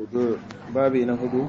wudu babi na hudu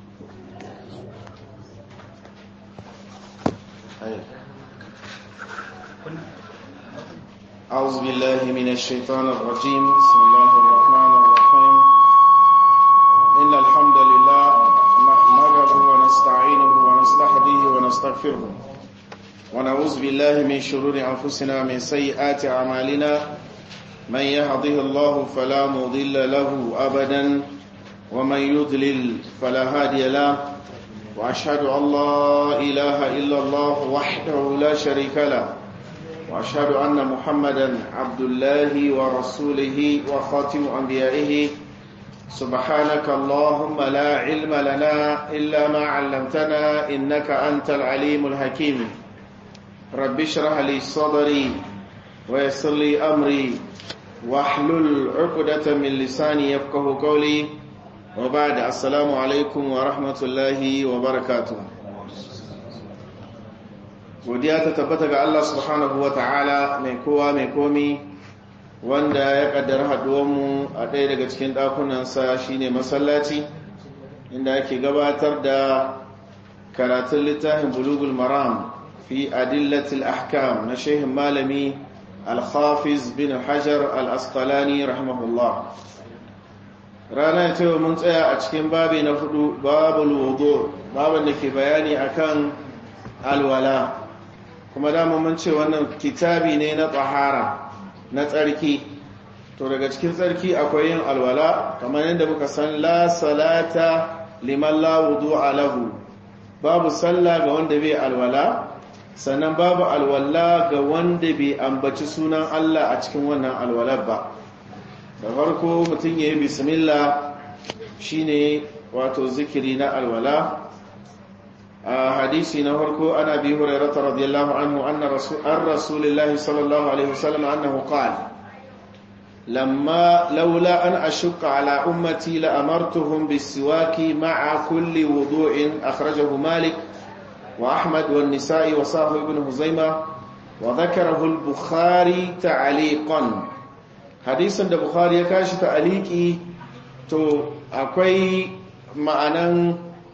أعوذ بالله من الشيطان الرجيم بسم الله الرحمن الرحيم إن الحمد لله نحمده ونستعينه ونستهديه ونستغفره ونعوذ بالله من شرور أنفسنا من سيئات أعمالنا من يهده الله فلا مضل له أبدا ومن يضلل فلا هادي له وأشهد أن لا إله إلا الله وحده لا شريك له وأشهد أن محمدا عبد الله ورسوله وخاتم أنبيائه سبحانك اللهم لا علم لنا إلا ما علمتنا إنك أنت العليم الحكيم رب اشرح لي صدري ويسر لي أمري واحلل عقدة من لساني يفقه قولي وبعد السلام عليكم ورحمة الله وبركاته godiya ta tabbata ga Allah subhanahu wa ta'ala mai kowa mai komi wanda ya kaddara haduwanmu a ɗaya daga cikin ɗakunansa shine masallaci inda ake gabatar da karatun littafin bulugul maram fi adillatil ahkam na shehin malami al-hafiz bin hajar al-asqalani rahimahullah rana ta mun tsaya a cikin babi na hudu babul wudu babin da ke bayani akan alwala kuma dama mun ce wannan kitabi ne na tsahara na tsarki to daga cikin tsarki akwai yin alwala kamar yadda muka san la salata liman la wudu'a lahu babu sallah ga wanda bai alwala sannan babu alwala ga wanda bai ambaci sunan Allah a cikin wannan alwalar ba da farko mutum yayi bismillah shine wato zikiri na alwala حديثي نهركو أنا أبي هريرة رضي الله عنه أن رسول, عن رسول الله صلى الله عليه وسلم أنه قال لما لولا أن أشق على أمتي لأمرتهم بالسواك مع كل وضوء أخرجه مالك وأحمد والنساء وصاحب ابن هزيمة وذكره البخاري تعليقا حديثا البخاري يكاش تعليقي تو أكوي معنى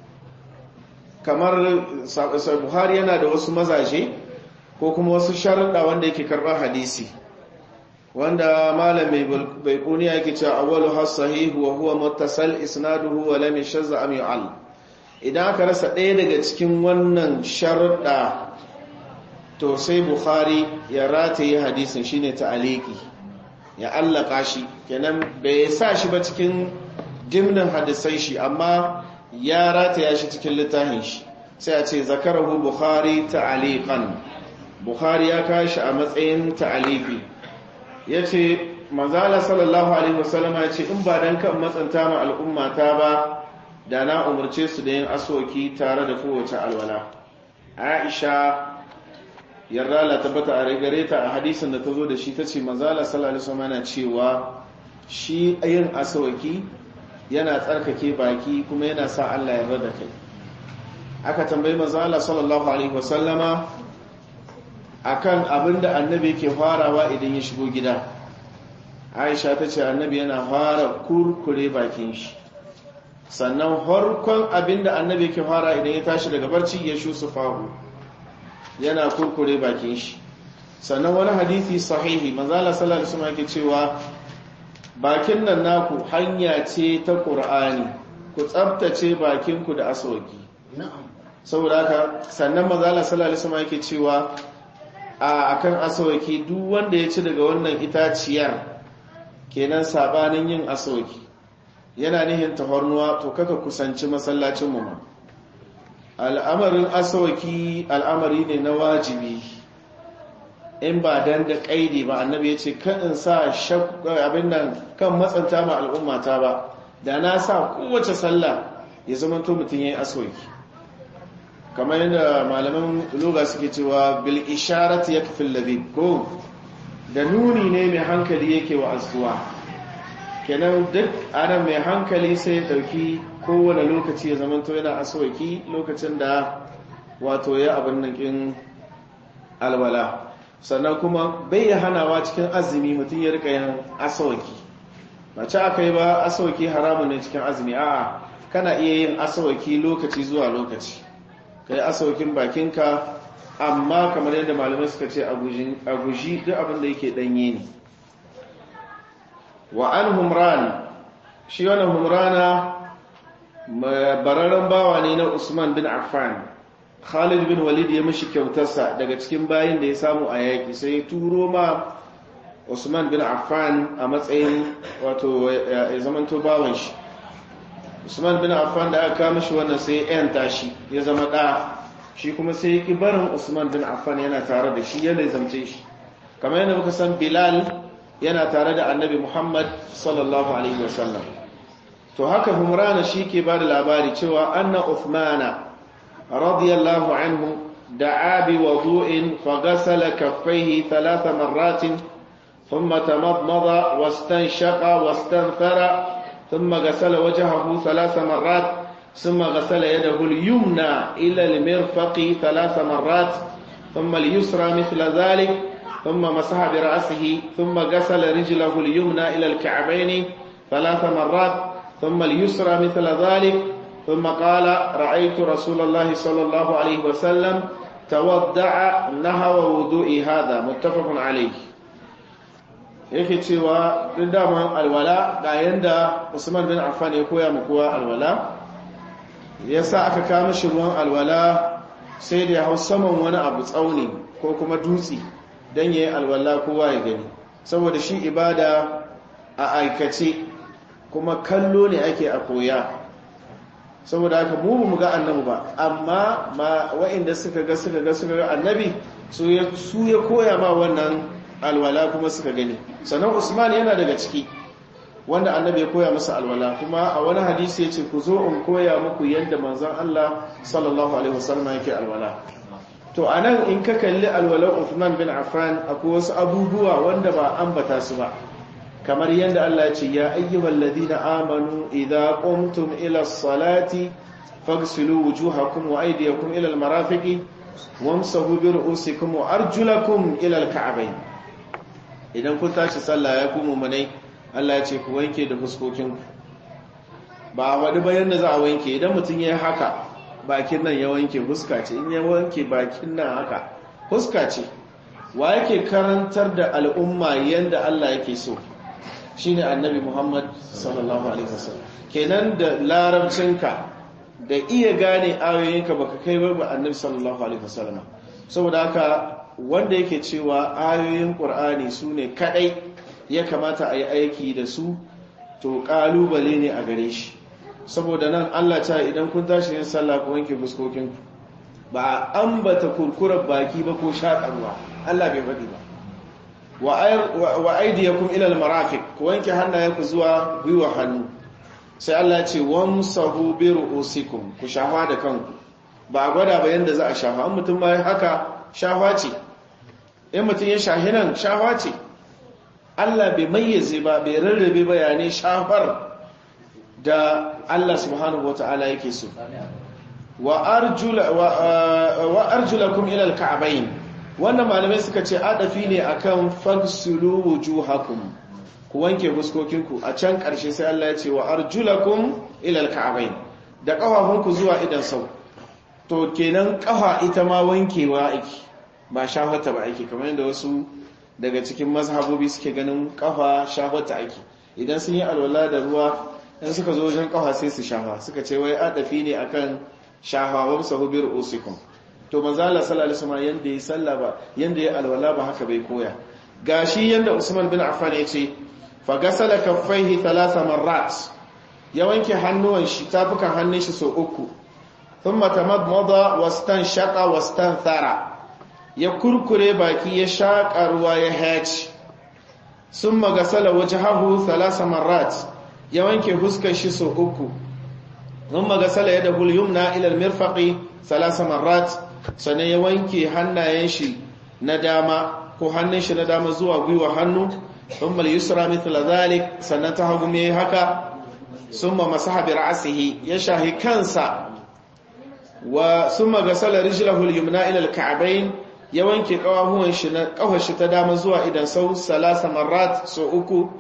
kamar buhari yana da wasu mazaje ko kuma wasu sharuɗa wanda yake karɓar hadisi wanda malamai bai kuniya yake cewa awwalu hasahihu wa huwa muttasal isnaduhu wa lam yashazza am yu'al idan aka rasa ɗaya daga cikin wannan sharuɗa to sai buhari ya rataye hadisin shine ta'aliki ya allaka shi kenan bai sa shi ba cikin dimnin hadisai shi amma ya rataya shi cikin littafin shi sai a ce zakarahu bukhari ta'aliqan bukhari ya kashi a matsayin ta'alifi yace manzala sallallahu alaihi wasallam ya ce in ba dan kan matsanta ma al'umma ta ba da na umurce su da yin asoki tare da kowace alwala aisha yarda la tabbata a gare ta a hadisin da ta zo da shi tace manzala sallallahu alaihi wasallam yana cewa shi yin asoki yana tsarkake baki kuma yana sa Allah ya rada kai aka tambayi manzo Allah sallallahu alaihi wasallama akan abinda annabi yake farawa idan ya shigo gida Aisha ta ce annabi yana fara kurkure bakin shi sannan harkon abinda annabi yake fara idan ya tashi daga barci ya shusu fahu yana kurkure bakin shi sannan wani hadisi sahihi manzo Allah sallallahu alaihi wasallam yake cewa bakin nan naku hanya ce ta ƙur'ani ku tsabtace bakinku da asoki saboda haka sannan mazala sallallahu alaihi yake cewa a akan asoki duk wanda ya ci daga wannan itaciyar kenan sabanin yin asoki yana nihin tahornuwa to kaka kusanci masallacin mu ma al'amarin asoki al'amari ne na wajibi in ba dan da kaidi ba annabi ya ce kan in sa abin nan kan matsanta ma al'ummata ba da na sa kowace sallah ya zama to mutum ya yi asoki kamar yadda malaman loga suke cewa bil isharat ya kafin labib ko da nuni ne mai hankali yake wa azuwa kenan duk adam mai hankali sai ya dauki kowane lokaci ya zama to yana asoki lokacin da wato ya abin nan kin alwala sannan kuma bai hanawa cikin azumi mutum ya rika yin asawaki ba ci aka yi ba asawaki haramun ne cikin azumi a'a kana iya yin asawaki lokaci zuwa lokaci ka yi asawakin bakinka amma kamar yadda malamai suka ce a guji duk abin da yake danye ne wa an humran shi wani humrana bararren bawa ne na usman bin affan khalid bin walid ya mishi kyautarsa daga cikin bayin da ya samu a yaƙi sai ya turo ma usman bin affan a matsayin wato ya zamanto bawan shi usman bin affan da aka kama shi wannan sai ya yanta shi ya zama ɗa shi kuma sai ya ki barin usman bin affan yana tare da shi yana zamce shi kamar yadda muka san bilal yana tare da annabi muhammad sallallahu alaihi wasallam to haka humrana shi ke ba da labari cewa anna uthmana radiyallahu anhu da'a bi wudu'in faghasala kaffaihi thalatha marratin thumma tamadmada wastanshaqa wastanthara ثم غسل وجهه ثلاث مرات ثم غسل يده اليمنى إلى المرفق ثلاث مرات ثم اليسرى مثل ذلك ثم مسح برأسه ثم غسل رجله اليمنى إلى الكعبين ثلاث مرات ثم اليسرى مثل ذلك ثم قال رأيت رسول الله صلى الله عليه وسلم تودع نهو وضوء هذا متفق عليه yake cewa duk daman alwala ga yanda Usman bin Affan ya koya mu kowa alwala yasa aka kama shi ruwan alwala sai da ya hau saman wani abu tsauni ko kuma dutse dan yayi alwala kowa ya gani saboda shi ibada a aikace kuma kallo ne ake a koya saboda haka mu mu ga annabi ba amma ma wa'inda suka ga suka ga suka ga annabi su ya koya ma wannan alwala kuma suka gani sannan usman yana daga ciki wanda annabi ya koya masa alwala kuma a wani hadisi ya ce ku zo in koya muku yadda manzon Allah sallallahu alaihi wasallam yake alwala to anan in ka kalli alwalar Uthman bin Affan akwai wasu abubuwa wanda ba ambata su ba kamar yadda Allah ya ce ya ayyuhal ladina amanu idza qumtum ila as-salati faghsilu wujuhakum wa aydiyakum ila al-marafiqi wamsahu bi ru'usikum wa arjulakum ila al-ka'bayn idan kun tashi sallah ya kuma munai Allah ya ce ku wanke da fuskokinku ba wani bayan da za a wanke idan mutum ya haka bakin nan ya wanke fuska ce in ya wanke bakin nan haka fuska ce wa yake karantar da al'umma yanda Allah yake so shine annabi Muhammad sallallahu alaihi wasallam kenan da larabcinka da iya gane ayoyinka baka kai ba annabi sallallahu alaihi wasallam saboda haka wanda yake cewa ayoyin ƙur'ani su ne kaɗai ya kamata a yi aiki da su to ƙalubale ne a gare shi saboda nan allah ta idan kun tashi yin sallah ku wanke fuskokin ba a ambata kurkurar baki ba ko shaƙarwa allah bai faɗi ba wa aidiyakum ilal marafiq ku wanke hannayenku zuwa gwiwa hannu sai allah ce wamsahu bi ru'usikum ku shafa da kanku ba a gwada ba yanda za a shafa an mutum ma haka shafa ce in mutum ya shahi nan shafa ce Allah bai mayyaze ba bai rarrabe bayanai shafar da Allah subhanahu wa ta'ala yake so wa arjulakum ila alka'bayn wannan malamai suka ce adafi ne akan fagsulu wujuhakum ku wanke fuskokinku a can karshe sai Allah ya ce wa arjulakum ila alka'bayn da kafafunku zuwa idan sau to kenan kafa ita ma wankewa ake ba shahwata ba ake kamar yadda wasu daga cikin mazhabobi suke ganin kafa shahwata ake idan sun yi alwala da ruwa in suka zo wajen kafa sai su shafa suka ce wai adafi ne akan shafa wa sahu bi ru'usikum to manzo Allah sallallahu alaihi wasallam yanda ya salla ba yanda ya alwala ba haka bai koya gashi yanda Usman bin Affan ya ce fa gasala kaffaihi thalatha marrat ya wanke hannuwan shi tafukan hannun shi sau uku thumma tamadmada wastanshaqa wastanthara ya kurkure baki ya shaƙa ruwa ya haci sun magasala waje hahu thalasa marat ya wanke huskar shi sau uku sun magasala ya da hulyum na ilal mirfaƙi thalasa marat sannan ya wanke hannayen shi na dama ko hannun shi na dama zuwa gwiwa hannu sun mal yusra mithla zalik sannan ta hagu mai haka sun ma masaha bi ra'asihi ya shahi kansa wa sun magasala rijlahu al-yumna ila al-ka'bayn ya wanke kawahuwan shi na kafar shi ta dama zuwa idan sau salasa marat so uku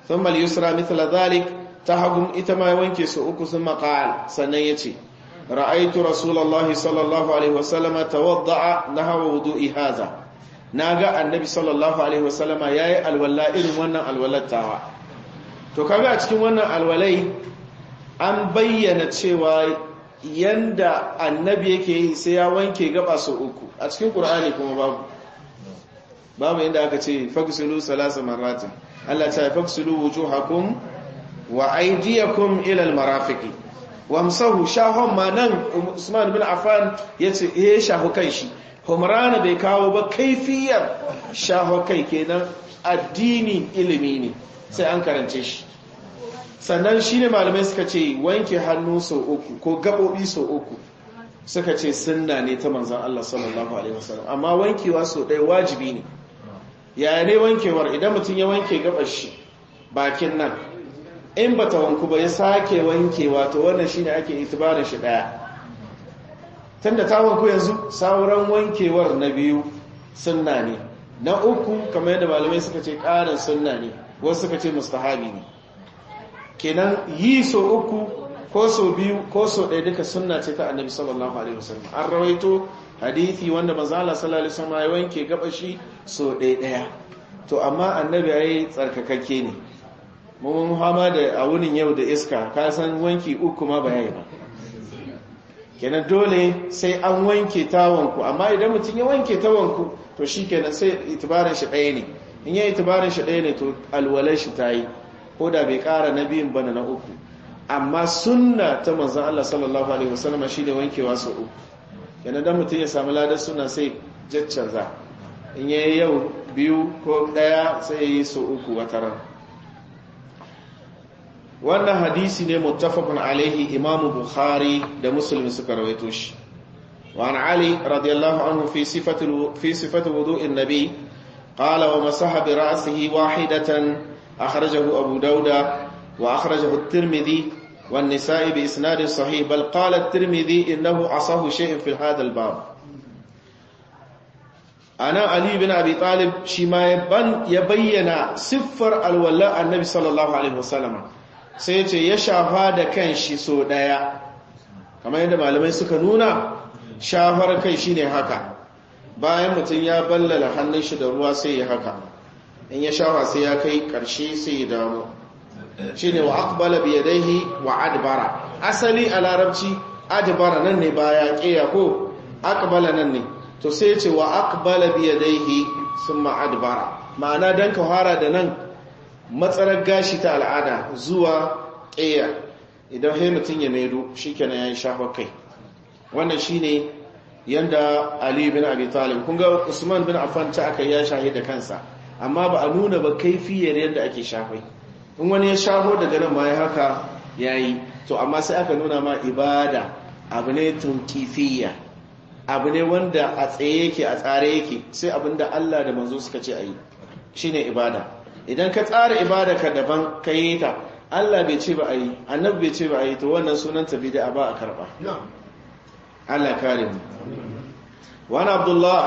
thumma al-yusra mithla dhalik ta hagun ita ma wanke su uku sun qala sannan yace ra'aytu rasulullahi sallallahu alaihi wasallam tawadda'a nahwa wudu'i hadha naga annabi sallallahu alaihi wasallam yayi alwala irin wannan alwalatawa to kaga a cikin wannan alwalai an bayyana cewa yanda annabi yake yi sai ya wanke gaba su uku a cikin qur'ani kuma babu babu inda aka ce fagsulu salasa marratin Allah ta fagsulu wujuhakum wa aydiyakum ila almarafiqi wamsahu shahon ma nan Usman bin Affan yace eh shahu kai shi Humrana bai kawo ba kaifiyar shahu kai kenan addini ilimi ne sai an karance shi sannan shine malamai suka ce wanke hannu sau uku ko gabobi sau uku suka ce sunna ne ta manzon Allah sallallahu alaihi wasallam amma wankewa sau ɗaya wajibi ne yaya ne wankewar idan mutum ya wanke gabar shi bakin nan in ba ta wanku ba ya sake wankewa to wannan shine ake itibarin shi daya tunda ta wanku yanzu sauran wankewar na biyu sunna ne na uku kamar yadda malamai suka ce karin sunna ne wasu suka ce mustahabi ne kenan yi so uku ko so biyu ko so ɗaya duka sunna ce ta annabi sallallahu alaihi wasallam an rawaito hadithi wanda manzala sallallahu alaihi wasallam ya wanke gabashi so ɗaya ɗaya to amma annabi yayi tsarkakakke ne mun hama da a wunin yau da iska ka san wanki uku ma ba yayi ba kenan dole sai an wanke tawanku amma idan mutum ya wanke tawanku to shikenan sai itibarin shi ɗaya ne in ya itibarin shi ɗaya ne to alwalai shi tayi ko da bai ƙara na biyun bana na uku amma sunna ta manzon Allah sallallahu alaihi wasallam shine wankewa sau uku yana dan mutum ya samu ladar suna sai jaccanza in ya yi yau biyu ko daya sai ya yi so uku wataran wannan hadisi ne muttafaqun alaihi imamu bukhari da muslim suka rawaito shi wa an ali radiyallahu anhu fi sifati fi sifati wudu'in nabi qala wa masaha bi ra'sihi wahidatan akhrajahu abu dauda wa akhrajahu at-tirmidhi والنساء بإسناد صحيح بل قال الترمذي إنه عصاه شيء في هذا الباب أنا علي بن أبي طالب شما يبن يبين سفر الولاء النبي صلى الله عليه وسلم سيتي يشافى da kanshi so daya kamar yadda malamai suka nuna shafar kai shine haka bayan mutum ya ballala hannun shi da ruwa sai ya haka in ya shafa sai ya kai karshe sai ya dawo shine wa aqbala bi yadayhi wa adbara asali a larabci adbara nan ne baya kiya ko aqbala nan ne to sai ce wa aqbala bi yadayhi thumma adbara ma'ana dan ka fara da nan matsarar gashi ta al'ada zuwa kiya idan hai mutun ya maido shikenan yayin shafa kai wannan shine yanda Ali bin Abi Talib kun ga Usman bin Affan ta aka ya shahida kansa amma ba a nuna ba kaifiyar yadda ake shafai in wani ya shaho daga nan ma ya haka ya yi to amma sai aka nuna ma ibada abu ne tunkifiyya abu ne wanda a tsaye yake a tsare yake sai abinda Allah da manzo suka ce a yi shi ne ibada idan ka tsara ibada ka daban ka yi ta Allah bai ce ba a yi annabi bai ce ba a yi to wannan sunan ta bida ba a karba Allah kare mu wani abdullah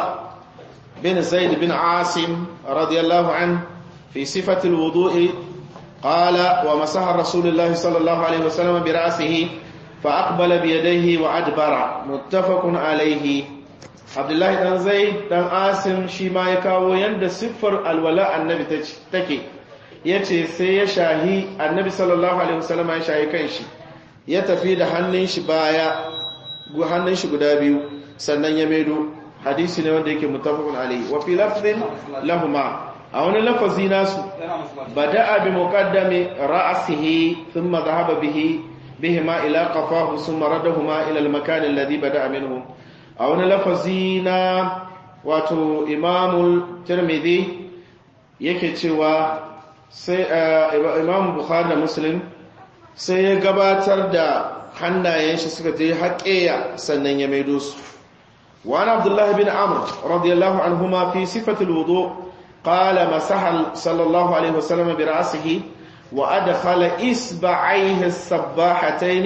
bin zaid bin asim radiyallahu an fi sifatil wudu'i قال ومسح رسول الله صلى الله عليه وسلم برأسه فأقبل بيديه وأدبر متفق عليه عبد الله بن زيد بن عاصم shi ma ya kawo yanda siffar alwala annabi take yace sai ya shahi annabi sallallahu alaihi wasallam ya shahi kanshi ya tafi da hannun shi baya hannun shi guda biyu sannan ya maido hadisi ne wanda yake muttafaqun alaihi wa fi lafdhin lahumma a wani lafazi nasu bada'a bi muqaddami ra'sihi thumma dhahaba bihi bihima ila qafahu thumma radahuma ila al-makan alladhi bada'a minhu a wani lafazi na wato imamul tirmidhi yake cewa sai imam bukhari da muslim sai ya gabatar da hannayen shi suka je haƙeya sannan ya maido su wa abdullahi bin amr radiyallahu anhuma fi sifatul wudu' قال مسح صلى الله عليه وسلم برأسه وأدخل إصبعيه السباحتين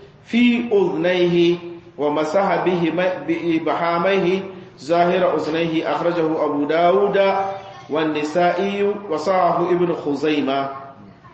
في أذنيه ومسح بإبحاميه ظاهر أذنيه أخرجه أبو داود والنسائي وصعه ابن خزيمة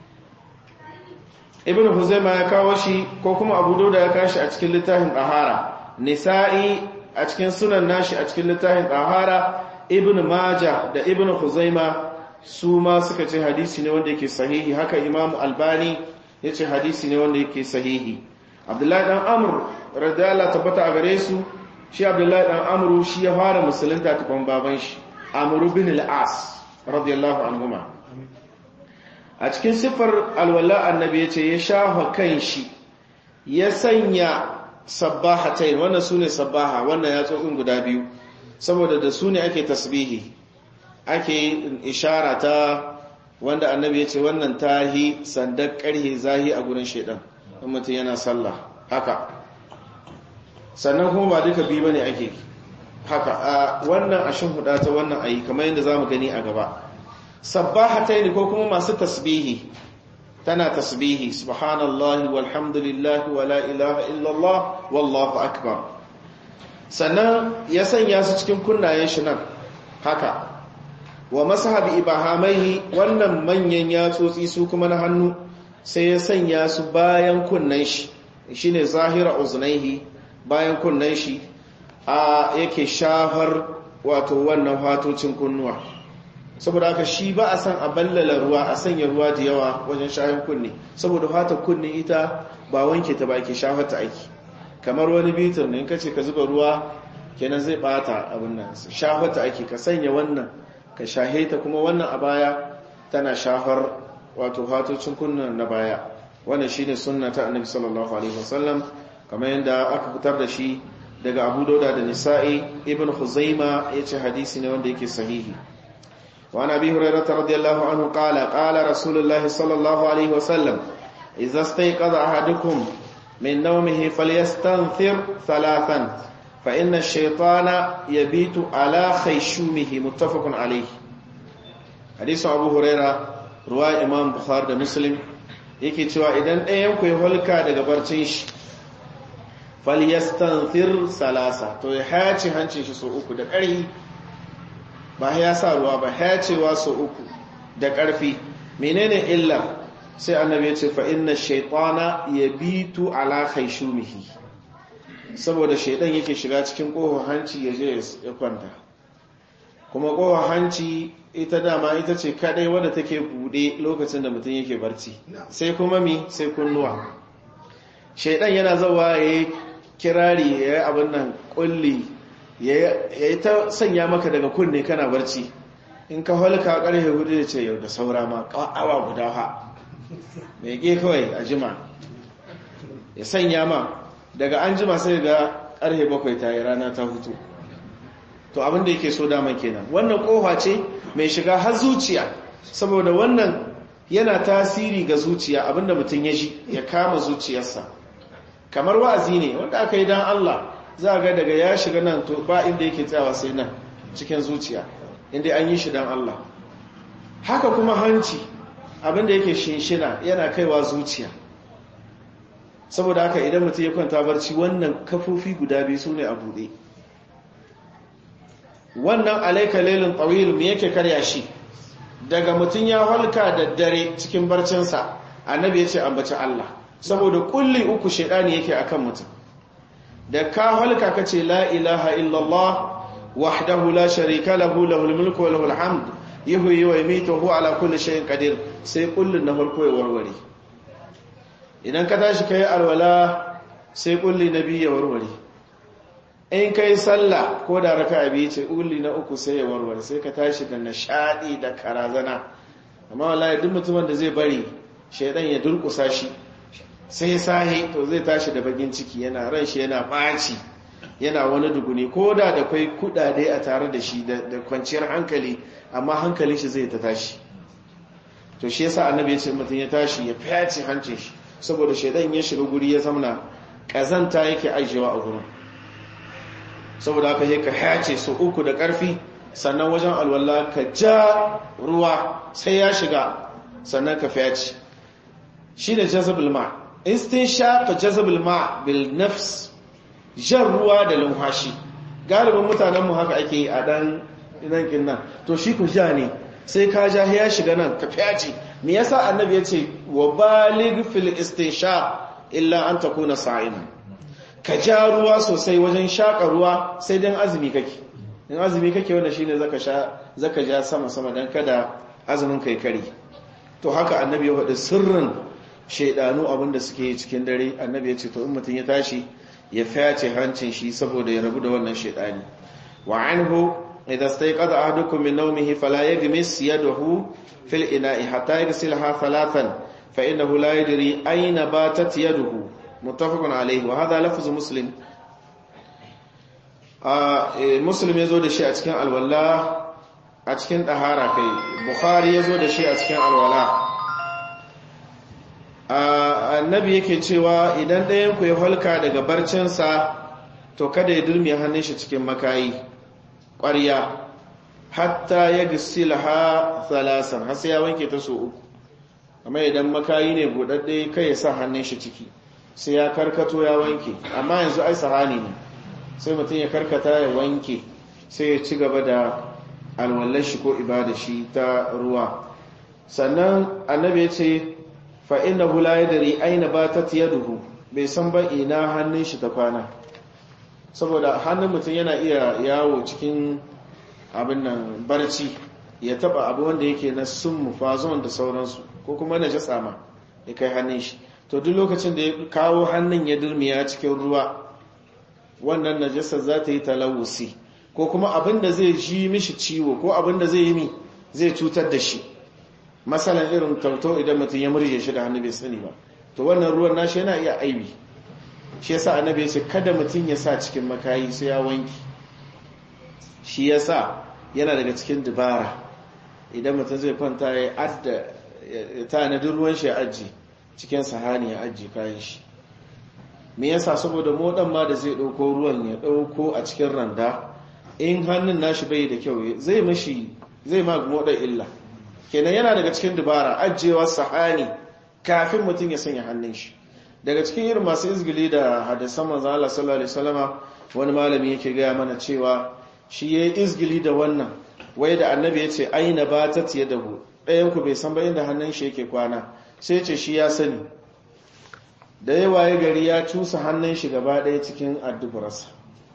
ibn huzaima ya kawo shi ko kuma abu dauda ya kashi a cikin littafin ɗahara nisa'i a cikin sunan nashi a cikin littafin ɗahara ibn maja da ibn huzaima su ma suka ce hadisi ne wanda yake sahihi haka imam albani ya ce hadisi ne wanda yake sahihi abdullahi dan amur radiyallahu tabbata a gare su shi abdullahi dan amuru shi ya fara musulunta tukun baban shi amuru bin al-as radiyallahu anhuma a cikin siffar alwala annabi ya ce ya shafa kan shi ya sanya sabbahatain wannan su ne sabbaha wannan ya tsotsin guda biyu saboda da su ne ake tasbihi ake ishara ta wanda annabi ya ce wannan tahi sandar karhe zahi a gurin shaidan in mutum yana sallah haka sannan kuma ba duka biyu bane ake haka a wannan ashin huda ta wannan ayi kamar yadda zamu gani a gaba sabbahataini ko kuma masu tasbihi tana tasbihi subhanallahi walhamdulillahi wala ilaha illallah wallahu akbar sannan ya sanya su cikin kunnayen shi nan haka wa masahabi ibahamaihi wannan manyan yatsotsi su kuma na hannu sai ya sanya su bayan kunnan shi shine zahira uznaihi bayan kunnan shi a yake shafar wato wannan fatocin kunnuwa saboda haka shi ba a san a ballala ruwa a sanya ruwa da yawa wajen shafin kunne saboda fatar kunne ita ba wanke ta ba ke shafar ta aiki kamar wani bitir ne in ka ce ka zuba ruwa kenan zai bata abin nan shafar ta aiki ka sanya wannan ka shahe ta kuma wannan a baya tana shafar wato fatocin kunnen na baya wannan shine sunna ta annabi sallallahu alaihi wasallam kamar yadda aka fitar da shi daga Abu Dauda da Nisa'i Ibn Khuzaima yace hadisi ne wanda yake sahihi wa Nabi Hurairah radiyallahu anhu qala qala Rasulullahi sallallahu alaihi wasallam idza stayqadha ahadukum min nawmihi falyastanthir thalathan fa inna ash-shaytana yabitu ala khayshumihi muttafaqun alayhi hadisin Abu Hurairah ruwa Imam Bukhari da Muslim yake cewa idan ɗayan ku ya holka daga barcin shi falyastanthir salasa to ya hace hancin shi so uku da ƙarfi ba ya sa ruwa ba hacewa so uku da ƙarfi menene illa sai annabi ya ce fa inna shaytana yabitu ala khayshumihi saboda shaydan yake shiga cikin kohon hanci ya je ya kwanta kuma kohon hanci ita dama ita ce kadai wadda take bude lokacin da mutum yake barci sai kuma mi sai kunnuwa shaydan yana zawa yayi kirari ya yi abin nan kulli ya yi ta sanya maka daga kunne kana barci in ka halka karfe hudu da ce yau da saura ma awa guda ha mai ge kawai a jima ya sanya ma daga an jima sai ga karfe bakwai ta yi rana ta hutu to abinda yake so daman kenan wannan kofa ce mai shiga har zuciya saboda wannan yana tasiri ga zuciya abinda mutum ya ji ya kama zuciyarsa kamar wa'azi ne wanda aka yi don Allah za ga daga ya shiga nan to ba inda yake tsawa sai nan cikin zuciya inda an yi shi don Allah haka kuma hanci abinda yake shinshina yana kaiwa zuciya saboda haka idan mutum ya kwanta barci wannan kafofi guda biyu su ne a buɗe wannan alaika lelin tsawil me yake karya shi daga mutum ya halka da dare cikin barcinsa annabi ya ce ambaci Allah saboda kulli uku shaidani yake akan mutum da ka halka kace la ilaha illallah wahdahu la sharika lahu lahul mulku wa lahul hamd yuhyi wa yumiitu huwa ala kulli shay'in qadir sai kullun na farko ya warware idan ka tashi kai alwala sai kulli nabi ya warware in kai sallah ko da raka'a biyu ce kulli na uku sai ya warware sai ka tashi da nishadi da karazana amma wallahi duk mutumin da zai bari shaidan ya durkusa shi sai sahi to zai tashi da bagin ciki yana ran shi yana ɓaci yana wani duguni ko da da kwai kudade a tare da shi da kwanciyar hankali amma hankalin shi zai ta tashi to shi yasa annabi ya ce mutum ya tashi ya fyace hancin shi saboda shaidan ya shiga guri ya zamana kazanta yake ajiyewa a gurin saboda haka sai ka hace su uku da ƙarfi sannan wajen alwala ka ja ruwa sai ya shiga sannan ka fyace shi ne jazabul ma' istinshaq jazabul ma bil nafs jan ruwa da lumhashi galibin mutanen mu haka ake a dan nan kin nan to shi ku ja ne sai ka ja ya shiga nan ka fyaci me yasa annabi yace wa balig fil istinshaq illa an takuna sa'iman ka ja ruwa sosai wajen shaka ruwa sai dan azumi kake in azumi kake wanda shine zaka sha zaka ja sama sama dan kada azumin kai kare to haka annabi ya faɗi sirrin shaidanu abinda suke cikin dare annabi ya ce to in mutum ya tashi ya fyace hancin shi saboda ya rabu da wannan shaidani wa anhu idza stayqadha ahadukum min nawmihi fala yaghmis yadahu fil ina'i hatta yaghsilha thalathan fa innahu la yadri ayna batat yaduhu muttafaqun alayhi wa hadha lafzu muslim a muslim yazo da shi a cikin alwala a cikin dahara kai bukhari yazo da shi a cikin alwala annabi yake cewa idan ɗayan ku ya halka daga barcinsa to kada ya durmi hannun shi cikin makayi ƙwarya hatta ya gisila ha thalasan har sai ya wanke ta so uku amma idan makayi ne buɗaɗɗe kai ya sa hannun shi ciki sai ya karkato ya wanke amma yanzu ai sahani ne sai mutum ya karkata ya wanke sai ya ci gaba da alwallar shi ko ibada shi ta ruwa sannan annabi ya ce fa'ina hula ya dari aina ba ta duhu bai san ba ina hannun shi ta kwana saboda hannun mutum yana iya yawo cikin abin nan barci ya taba abu wanda yake na sun mufazon da sauransu ko kuma na jasa ma ya kai hannun shi to duk lokacin da ya kawo hannun ya durmiya cikin ruwa wannan najasa za ta yi talawusi ko kuma abin da zai ji mishi ciwo ko abin da zai yi mi zai cutar da shi masalan irin tauto idan mutum ya murje shi da hannu bai sani ba to wannan ruwan nashi yana iya aibi shi yasa annabi ya ce kada mutum ya sa cikin makayi sai ya wanki shi yasa yana daga cikin dubara idan mutum zai kwanta ya adda ya tanadi ruwan shi ya aji cikin sahani ya aji kayan shi me yasa saboda modan ma da zai dauko ruwan ya dauko a cikin randa in hannun nashi bai da kyau zai mashi zai ma modan illa kenan yana daga cikin dubara ajiyewar sahani kafin mutum ya sanya hannun shi daga cikin irin masu izgili da hadisan manzo Allah sallallahu alaihi wasallama wani malami yake gaya mana cewa shi yayi izgili da wannan wai da annabi ya ce aina batat yadahu ɗayan ku bai san ba inda hannun shi yake kwana sai ce shi ya sani da yawa ya gari ya cusa hannun shi gaba ɗaya cikin addubarsa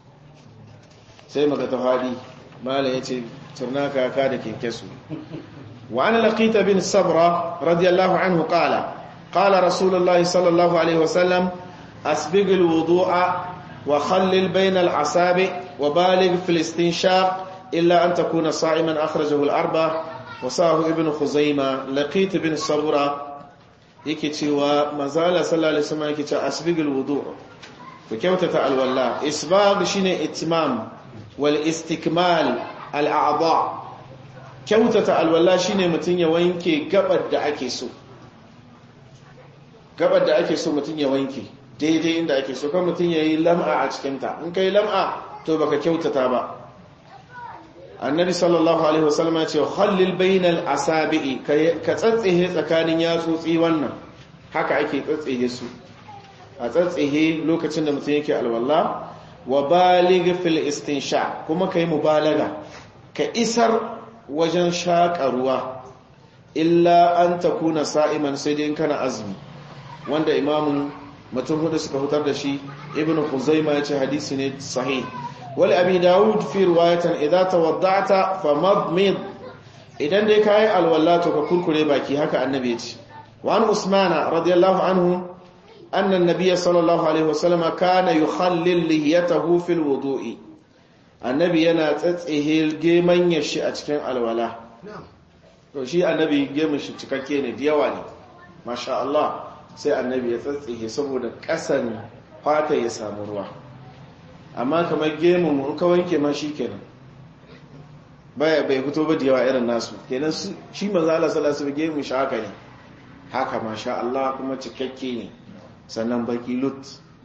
sai maka tafadi malam ya ce turnaka ka da kenkesu وعن لقيت بن الصبرة رضي الله عنه قال قال رسول الله صلى الله عليه وسلم أسبق الوضوء وخلل بين العصابع وبالغ في الاستنشاق إلا أن تكون صائما أخرجه الأربع وصاه ابن خزيمة لقيت بن الصبرة يكتي ومازال صلى الله عليه وسلم يكتي أسبق الوضوء وكوتة الولاء إسباغ شين اتمام والاستكمال الأعضاء kyautata alwala shine mutum ya wanke gabar da ake so gabar da ake so mutum ya wanke daidai inda ake so kan mutum ya yi lam'a a cikinta in ka yi lam'a to baka kyautata ba annabi sallallahu alaihi wasallam ya ce khallil bainal asabi'i ka tsatsehe tsakanin yatsotsi wannan haka ake tsatsehe su a tsatsehe lokacin da mutum yake alwala wa baligh fil istinsha kuma kai mubalaga ka isar wajen shaƙa ruwa illa an ta kuna sa'iman sai dai kana azumi wanda imamun mutum hudu suka hutar da shi ibn Khuzaima ya ce hadisi ne sahih wal abi dawud fi riwayatan idza tawadda'ta famadmid idan dai kai alwala to ka kurkure baki haka annabi ya ce wa an usmana radiyallahu anhu anna an-nabiy sallallahu alaihi wasallam kana yukhallil lihiyatahu fil wudu'i annabi yana tsatsehe geman shi a cikin alwala to shi annabi gemun shi cikakke ne da yawa ne masha Allah sai annabi ya tsatsehe saboda kasan fata ya samu ruwa amma kamar gemun in ka wanke ma shi kenan baya bai fito ba da yawa irin nasu kenan shi manzo Allah sallallahu alaihi wasallam gemun shi haka ne haka masha Allah kuma cikakke ne sannan baki lut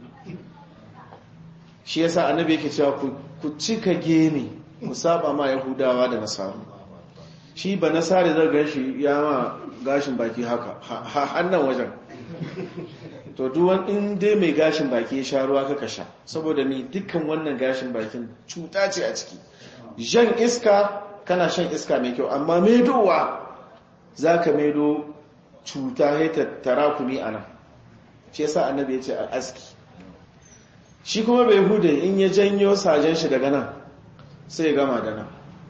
shi yasa annabi yake cewa ku cika gemi ku saba ma yahudawa da nasaru shi ba nasari zai gashi ya ma gashin baki haka hannan wajen to duwan in dai mai gashin baki ya sha ruwa kaka sha saboda ni dukkan wannan gashin bakin cuta ce a ciki jan iska kana shan iska mai kyau amma maidowa za ka maido cuta ya tattara kumi a nan shi yasa annabi ya ce a aski shi kuma bai hude in ya janyo sajen shi daga nan sai ya gama da nan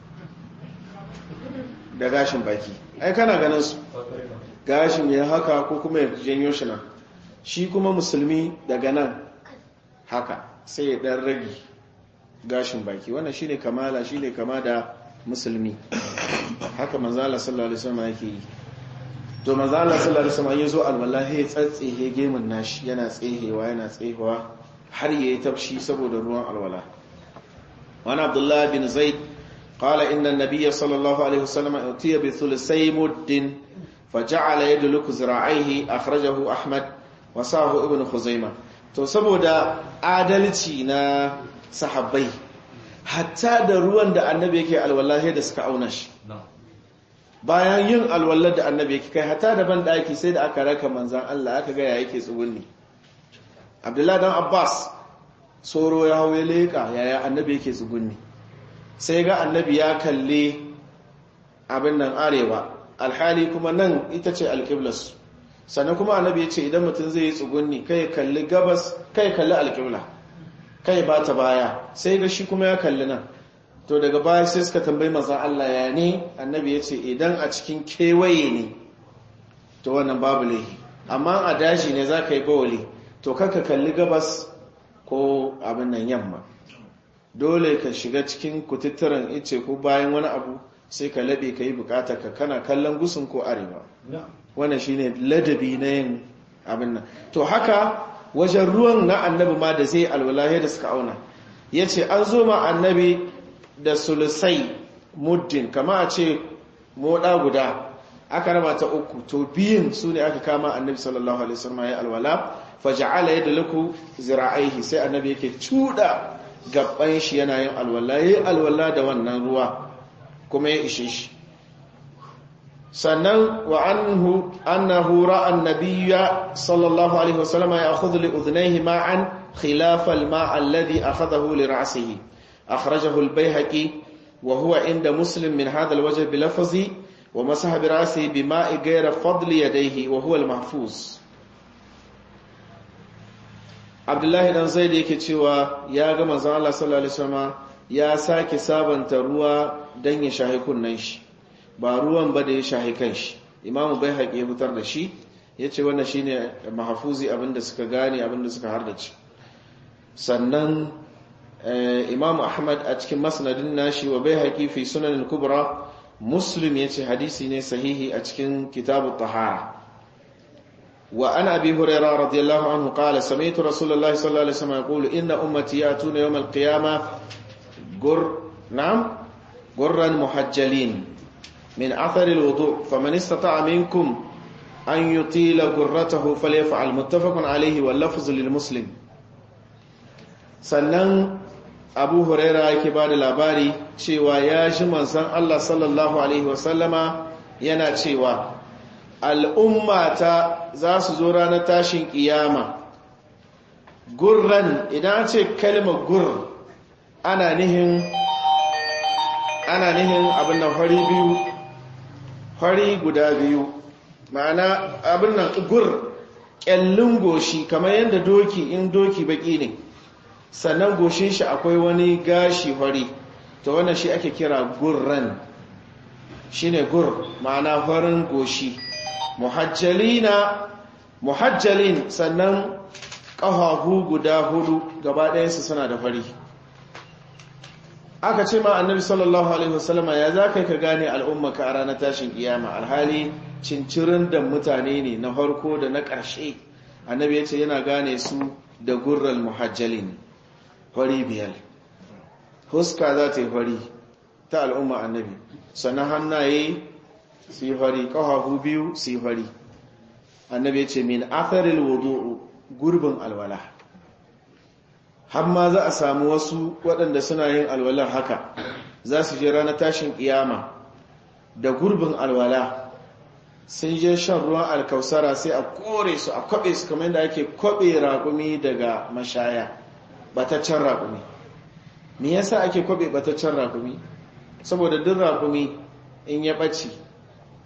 da gashin baki ai kana ganin su gashin ya haka ko kuma ya janyo shi nan shi kuma musulmi daga nan haka sai ya dan rage gashin baki wannan shine kamala shine kama da musulmi haka manzala sallallahu alaihi wasallam yake yi to manzala sallallahu alaihi wasallam yazo alwallahi ya tsatsehe gemun nashi yana tsehewa yana tsehewa har yayi tafshi saboda ruwan alwala wani abdullah bin zaid قال إن النبي صلى الله عليه وسلم أتي بثلثي مد فجعل يدلك ذراعيه أخرجه أحمد وصاه ابن خزيمة to saboda adalci na sahabbai hatta da ruwan da annabi yake alwallahi da suka auna shi bayan yin alwallar da annabi yake kai hatta da ban daki sai da aka raka manzan Allah aka ga ya yake tsugunni Abdullahi dan Abbas soro ya hawo leka yaya annabi yake tsugunni sai ga annabi ya kalle abin nan arewa alhali kuma nan ita ce alƙiblas sannan kuma annabi ya ce idan mutum zai yi tsugunni kai kalli gabas kai kalli alƙibla kai ba ta baya sai ga shi kuma ya kalli nan to daga baya sai suka tambayi mazan Allah ya ne annabi ya ce idan a cikin kewaye ne to wannan babu laihi amma a daji ne za ka yi bawali to kanka kalli gabas ko abin nan yamma dole ka shiga cikin kututturen ice ko bayan wani abu sai ka laɓe ka yi bukatar ka kana kallon gusun ko arewa wannan shine ladabi na yin abin nan to haka wajen ruwan na annabi ma da zai alwalahi da suka auna ya ce an zo ma annabi da sulusai muddin kama a ce moɗa guda aka raba ta uku to biyun su ne aka kama annabi sallallahu alaihi wasallam ya alwala faja'ala yadluku zira'aihi sai annabi yake cuda gaban shi yana yin alwala yayi alwala da wannan ruwa kuma ya ishe shi sannan wa anhu annahu ra'a an-nabiyya sallallahu alaihi wasallam ya'khudhu li udhnayhi ma'an khilaf al-ma' alladhi akhadahu li ra'sihi akhrajahu al-bayhaqi wa huwa inda muslim min hadha al-wajh bi lafzi wa masaha bi ra'sihi bi ma'i ghayra fadli yadayhi wa huwa al-mahfuz Abdullahi dan Zaid yake cewa ya ga manzon Allah sallallahu alaihi wasallam ya sake sabanta ruwa dan ya shahi kunnan shi ba ruwan ba da ya shahi kanshi imamu bai haƙe ya fitar da shi ya ce wannan shi ne mahafuzi abinda suka gane abinda suka hardace sannan imamu ahmad a cikin masnadin nashi wa bai haƙi fi sunanin kubra muslim ya ce hadisi ne sahihi a cikin kitabu tahara wa an abi huraira radiyallahu anhu qala sami'tu rasulullahi sallallahu alaihi wasallam yaqulu inna ummati yatuna yawm al-qiyamah gur na'am gurran muhajjalin من أثر الوضوء فمن استطاع منكم أن يطيل قرته فليفعل متفق عليه واللفظ للمسلم sannan abu huraira yake ba da labari cewa ya shi manzan Allah sallallahu Alaihi wasallama yana cewa al'ummata za su zo ranar tashin ƙiyama gurran idan ce kalmar gur ana nihin ana nihin abin nan fari biyu fari guda biyu ma'ana abin nan gur ƙyallin goshi kamar yadda doki in doki baki ne sannan goshin shi akwai wani gashi fari ta wannan shi ake kira gurran shi ne gur ma'ana farin goshi muhajjalina muhajjalin sannan ƙafafu guda hudu gaba ɗayansu suna da fari aka ce ma annabi sallallahu alaihi wasallama ya za ka ka gane al'ummaka a ranar tashin kiyama alhali cincirin da mutane ne na harko da na ƙarshe annabi ya ce yana gane su da gurral muhajjalin fari biyar huska za ta yi fari ta al'umma annabi sannan hannaye su yi fari ƙafafu biyu su yi fari annabi ya ce min atharil wudu'u gurbin alwala har ma za a samu wasu waɗanda suna yin alwalar haka za su je ranar tashin ƙiyama da gurbin alwala sun je shan ruwan alkausara sai a kore su a kwaɓe su kamar da ake kwaɓe raƙumi daga mashaya bataccen raƙumi me yasa ake kwaɓe bataccen raƙumi saboda duk raƙumi in ya ɓace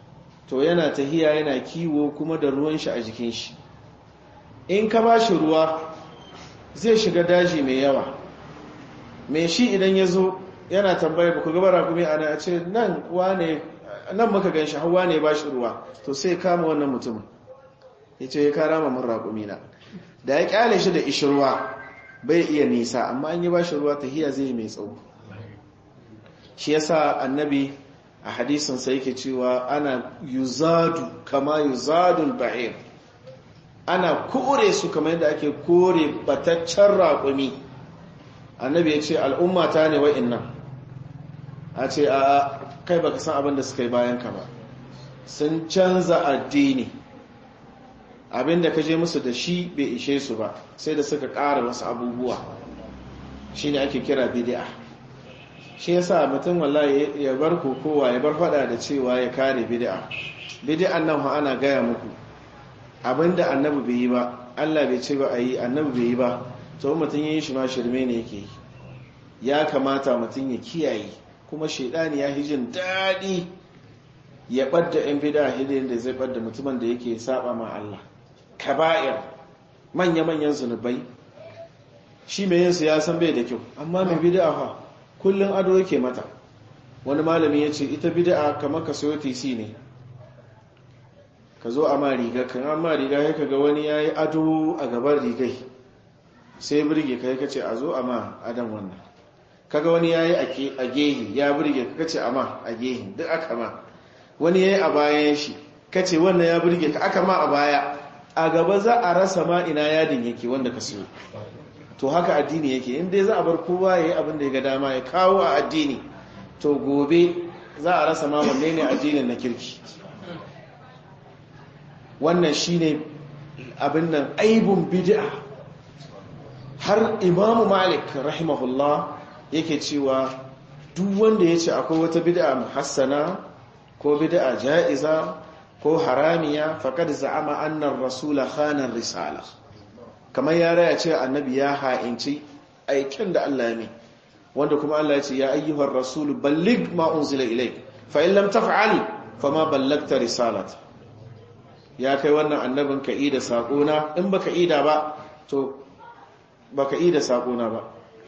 to yana tahiya yana kiwo kuma da ruwan shi a jikin shi in ka ba shi ruwa zai shiga daji mai yawa mai shi idan ya zo yana tambaya ba ku gaba rakumi ana a ce nan wane nan muka gan shi hawa ne ba shi ruwa to sai kama wannan mutumin ya ce ya kara mamun rakumi na da ya kyale shi da ishirwa bai iya nisa amma an yi ba shi ruwa tahiya zai mai tsawo shi yasa annabi a hadisinsa yake cewa ana yuzadu kama yuzadul ba'ir ana kore su kamar yadda ake kore bataccen raƙumi annabi ya ce al'umma ta ne wa'innan a ce a kai baka san abin da suka yi bayan ka ba sun canza addini abinda ka je musu da shi bai ishe su ba sai da suka ƙara wasu abubuwa shi ne ake kira bidi'a shi yasa mutum wallahi ya bar kokowa ya bar fada da cewa ya kare bid'a bid'an nan ha ana gaya muku abinda annabi bai yi ba Allah bai ce ba a yi annabi bai yi ba to mutum yayin shi ma shirme ne yake yi ya kamata mutum ya kiyaye kuma shaidani ya hijin daɗi ya ɓadda ‘yan bida hidin da zai ɓadda mutumin da yake saba ma Allah kaba'ir manya-manyan zunubai shi mai yinsu ya san bai da kyau amma mai bida fa kullum ado yake mata wani malami ya ce ita bida kamar ka soyo tc ne ka zo a ma riga kan amma riga ya kaga wani ya yi ado a gaban rigai sai birge ka ya ce a zo a ma adam wannan kaga wani ya yi a gehi ya birge ka ce a ma a gehi duk aka ma wani ya yi a bayan shi ka ce wannan ya birge ka aka ma a baya a gaba za a rasa ma ina yadin yake wanda ka siyo to haka addini yake in dai za a bar kowa ya yi abin da ya ga dama ya kawo a addini to gobe za a rasa ma wanne ne addinin na kirki wannan shine abin nan aibun bid'a har imamu malik rahimahullah yake cewa duk wanda ya ce akwai wata bid'a muhassana ko bid'a ja'iza ko haramiya faqad za'ama anna ar-rasula khana risala kamar ya raya ce annabi ya ha'inci aikin da Allah ya mai wanda kuma Allah ya ce ya ayyuhar rasulu balligh ma unzila ilayk fa in lam taf'al fama ballagta risalata ya kai wannan annabin ka ida sakona in baka ida ba to baka ida sakona ba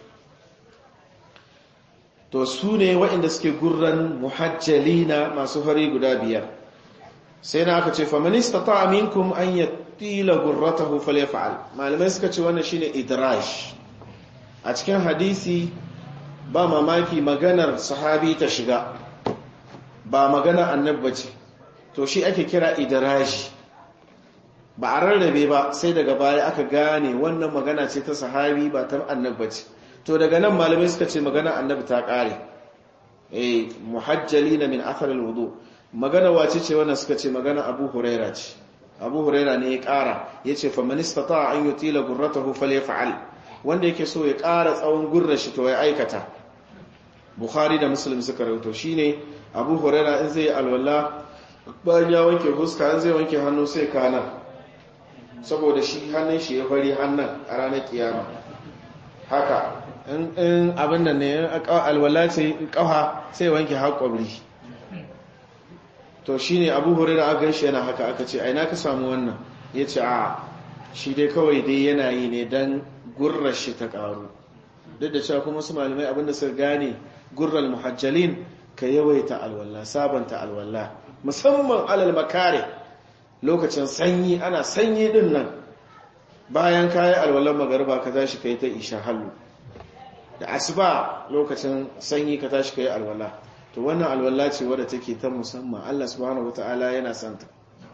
to su ne waɗanda suke gurran muhajjalina masu fari guda biyar sai na aka ce famanista ta aminkum an yi tila gurratahu falyafa'al malamai suka ce wannan shine idrash a cikin hadisi ba mamaki maganar sahabi ta shiga ba maganar annabba ce to shi ake kira idrash ba a rarrabe ba sai daga baya aka gane wannan magana ce ta sahabi ba ta annabba ce to daga nan malamai suka ce magana annabi ta kare eh muhajjalina min athar alwudu magana wace ce wannan suka ce magana abu huraira ce abu huraira ne ya kara yace fa man istata an yutila gurratahu falyaf'al wanda yake so ya kara tsawon gurrar shi to ya aikata bukhari da muslim suka rawaito shine abu huraira in zai alwala bayan ya wanke huska in zai wanke hannu sai kana saboda shi hannun shi ya fari hannun a ranar kiyama haka in abin da ne alwala ce kafa sai wanke haƙwabri to shi ne abu hori da aka shi yana haka aka ce aina ka samu wannan ya ce a shi dai kawai dai yana yi ne don gurrar shi ta ƙaru duk da cewa kuma su malamai abinda suka gane gurrar muhajjalin ka yawaita alwala sabanta alwala musamman alal makare lokacin sanyi ana sanyi din nan bayan kayi alwalan magarba ka tashi ka yi ta isha hallu da asuba lokacin sanyi ka tashi ka yi alwala to wannan alwala ce wadda take ta musamman Allah subhanahu wata'ala yana santa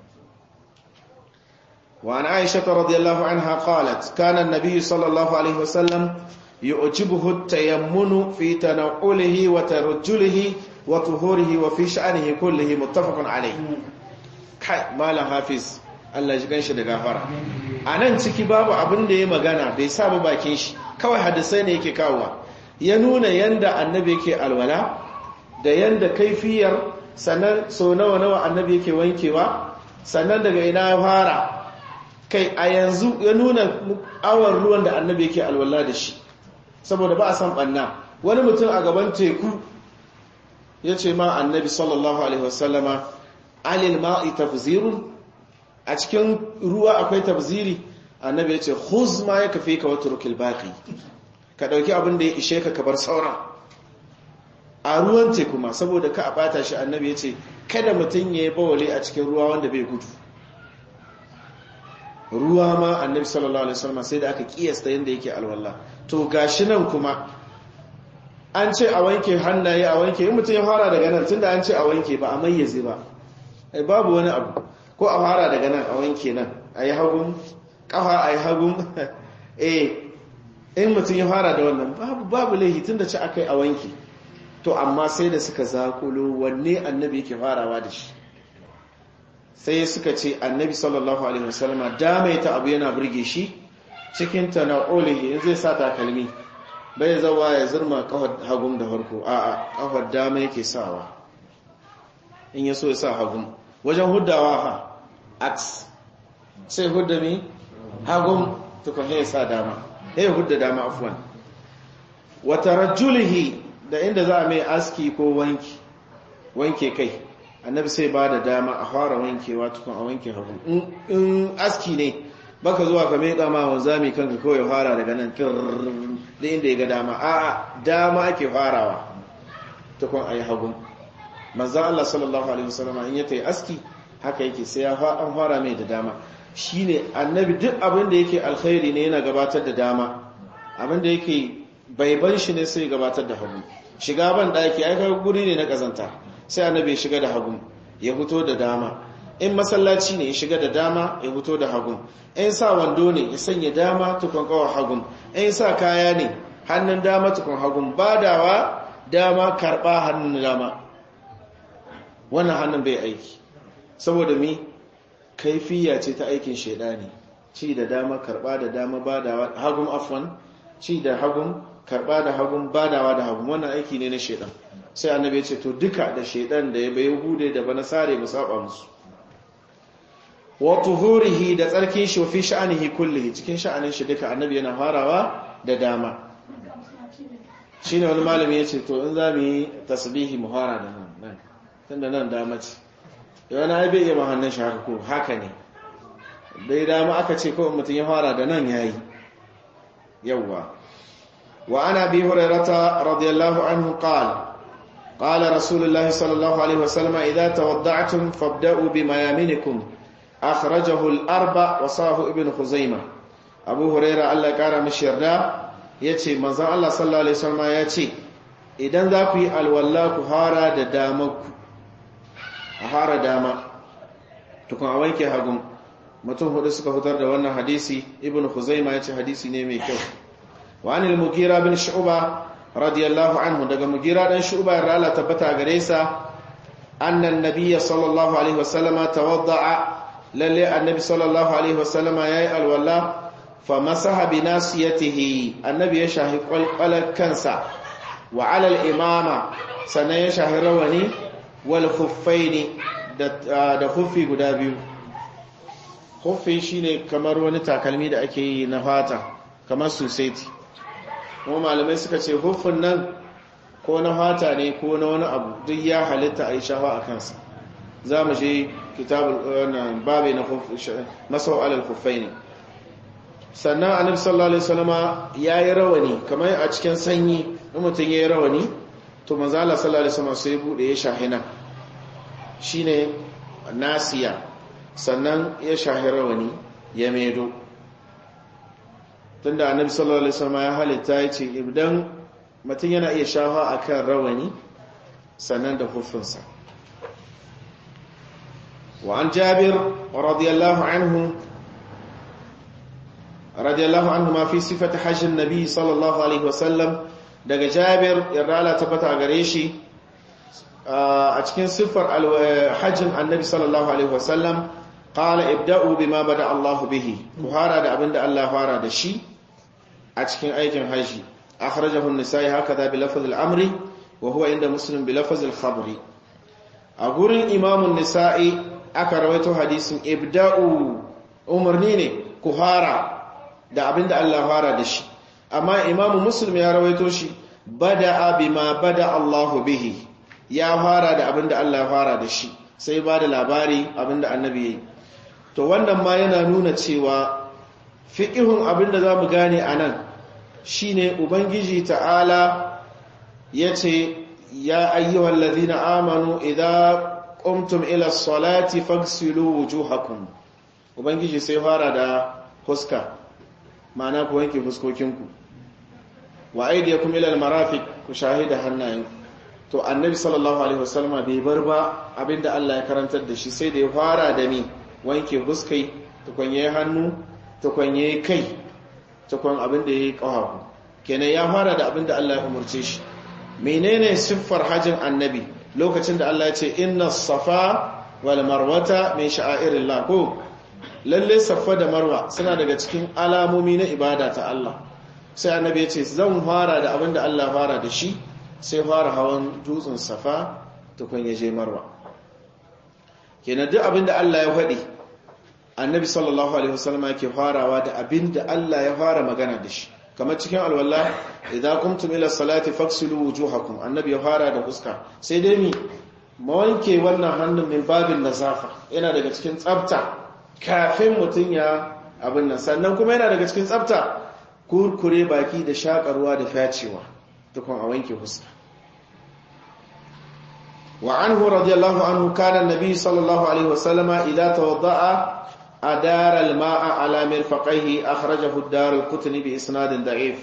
wa an aisha radiyallahu anha qalat kana an-nabiy sallallahu alaihi wasallam yu'jibuhu at-tayammunu fi tanawulihi wa tarajjulihi wa tuhurihi wa fi sha'nihi kullihi muttafaqun alayhi kai malam hafiz Allah ji ganshi da gafara a nan ciki babu abin da ya magana bai saba bakin shi kawai hadisai ne yake kawowa ya nuna yanda annabi yake alwala da yanda kaifiyar sannan so nawa nawa annabi yake wankewa sannan daga ina ya fara kai a yanzu ya nuna awon ruwan da annabi yake alwala da shi saboda ba a san banna wani mutum a gaban teku ya ce ma annabi sallallahu alaihi wasallama alil ma'i tafzirun a cikin ruwa akwai tafziri annabi ya ce khuz ma ya kafe ka wata rukil baki ka ɗauki abin da ya ishe ka kabar sauran a ruwan teku ma saboda ka a bata shi annabi ya ce kada mutum ya yi bawale a cikin ruwa wanda bai gudu ruwa ma annabi sallallahu alaihi wasallam sai da aka kiyasta yanda yake alwala to gashi nan kuma an ce a wanke hannaye a wanke in mutum ya fara daga nan tunda an ce a wanke ba a mayyaze ba ai babu wani abu ko a fara daga nan a wanke nan ayi hagun kafa ayi hagun eh in mutum ya fara da wannan babu babu laihi tunda ci akai a wanke to amma sai da suka zakulo wanne annabi yake farawa da shi sai suka ce annabi sallallahu alaihi wasallama damaita abu yana burge shi cikin tana'ulihi in zai sa takalmi bai zawa ya zurma kafar hagun da farko a'a kafar dama yake sawa in ya so ya sa hagun wajen huddawa ha aks sai hudda mi hagun tukun ya sa dama ya hudda dama afwan wata rajulihi da inda za a mai aski ko wanki wanke kai annabi sai ba da dama a fara wankewa tukun a wanke hagu in aski ne baka zuwa ka mai dama wanzami kanka kawai fara daga nan da inda ya ga dama a dama ake farawa tukun a yi hagu manzan Allah sallallahu alaihi wasallama in ya ta yi aski haka yake sai ya an fara mai da dama shi ne annabi duk abin da yake alkhairi ne yana gabatar da dama abin da yake baiban shi ne sai gabatar da hagu shiga ban daki ai kai guri ne na kazanta sai annabi ya shiga da hagu ya fito da dama in masallaci ne ya shiga da dama ya fito da hagu in sa wando ne ya sanya dama tukun kawa hagu in sa kaya ne hannun dama tukun hagu badawa dama karba hannun dama wannan hannun bai aiki saboda mi kaifiya ce ta aikin shaidani ci da dama karba da dama badawa hagun afwan ci da hagun karba da hagun badawa da hagun wannan aiki ne na shaidan sai annabi ya ce to duka da shaidan da ya bai hude da bana sare mu saba musu wa tuhurihi da tsarkin shi fi sha'anihi kullihi cikin sha'anin shi duka annabi yana farawa da dama shine wani malami ya ce to in za mu yi tasbihi mu fara da nan nan tunda nan dama ce yana ai bai iya ma hannun shi haka ko haka ne dai dama aka ce ko mutum ya fara da nan yayi yawwa wa ana bi hurairata radiyallahu anhu qala قال رسول الله صلى الله عليه وسلم إذا توضعتم فابدأوا بميامنكم أخرجه الأربع وصاه ابن خزيمة أبو هريرة الله قال مشيرنا يتي منزان الله صلى الله عليه وسلم يتي إذن ذاكي الولاك هارا دامك هارا داما تكون أوينك هاقم mutum hudu suka fitar da wannan hadisi ibn khuzaima yace hadisi ne mai kyau wa anil mugira bin shu'ba radiyallahu anhu daga mugira dan shu'ba ya rala tabbata gare sa annan nabiyya sallallahu alaihi wasallama tawadda'a lalle annabi sallallahu alaihi wasallama yayi alwala fa masaha bi nasiyatihi annabi ya shahi qalqalar kansa wa ala al-imama sanan ya shahi rawani wal khuffaini da da khuffi guda biyu khuffi shine kamar wani takalmi da ake yi na fata kamar society kuma malamai suka ce huffin nan ko na fata ne ko na wani abu duk ya halitta a yi shafa a kansa za mu je kitabul babu na masau alal huffai ne sannan annabi sallallahu alaihi wasallama ya yi rawani kamar a cikin sanyi in mutum ya yi rawani to manzo Allah sallallahu alaihi wasallama sai bude ya shahina shine nasiya sannan ya shahi rawani ya medo tunda annabi sallallahu alaihi wasallam ya halitta yace idan mutum yana iya shafa akan rawani sannan da hufunsa wa an jabir radiyallahu anhu radiyallahu anhu ma fi sifati hajjin nabi sallallahu alaihi wasallam daga jabir yarda tabbata gare shi a cikin siffar hajjin annabi sallallahu alaihi wasallam qala ibda'u bima bada Allahu bihi ku fara da abinda Allah fara da shi a cikin aikin haji akhrajahu an-nisa'i hakada bi lafz al-amri wa huwa inda muslim bi lafz al-khabri a gurin imam an-nisa'i aka rawaito hadisin ibda'u umarni ne ku fara da abinda Allah fara da shi amma imam muslim ya rawaito shi bada'a bima bada Allahu bihi ya fara da abinda Allah fara da shi sai ba da labari abinda annabi ya yi to wannan ma yana nuna cewa fiƙihun abinda za mu gane a nan shi ne ubangiji ta'ala ya ce ya ayyuhan lazina amanu idan ƙumtum ila salati fagsilu wujuhakum ubangiji sai fara da huska ma'ana ku wanke fuskokinku wa aidiyakum ila almarafiq ku shahida hannayenku to annabi sallallahu alaihi wasallam bai bar ba abinda Allah ya karantar da shi sai da ya fara da ni wanke huskai tukwanye hannu tukwanye kai tukwan abinda yayi kafafu kenan ya fara da abinda Allah ya umurce shi menene siffar hajin annabi lokacin da Allah ya ce inna safa wal marwata min sha'airillah ko lalle safa da marwa suna daga cikin alamomi na ibada ta Allah sai annabi ya ce zan fara da abinda Allah fara da shi sai fara hawan dutsen safa tukun ya je marwa kenan duk abinda Allah ya faɗi annabi sallallahu alaihi wasallam yake farawa da abinda Allah ya fara magana da shi kamar cikin alwala idan kumtum ila salati faksilu wujuhakum annabi ya fara da fuska sai dai mi mawanke wannan hannun min babin nazafa yana daga cikin tsafta kafin mutum ya abin nan sannan kuma yana daga cikin tsafta kurkure baki da shakarwa da facewa tukun a wanke fuska wa anhu radiyallahu anhu kana annabi sallallahu alaihi wasallama idza tawadda'a adara al-ma'a ala mirfaqaihi akhrajahu ad-dar al-qutni bi isnadin da'if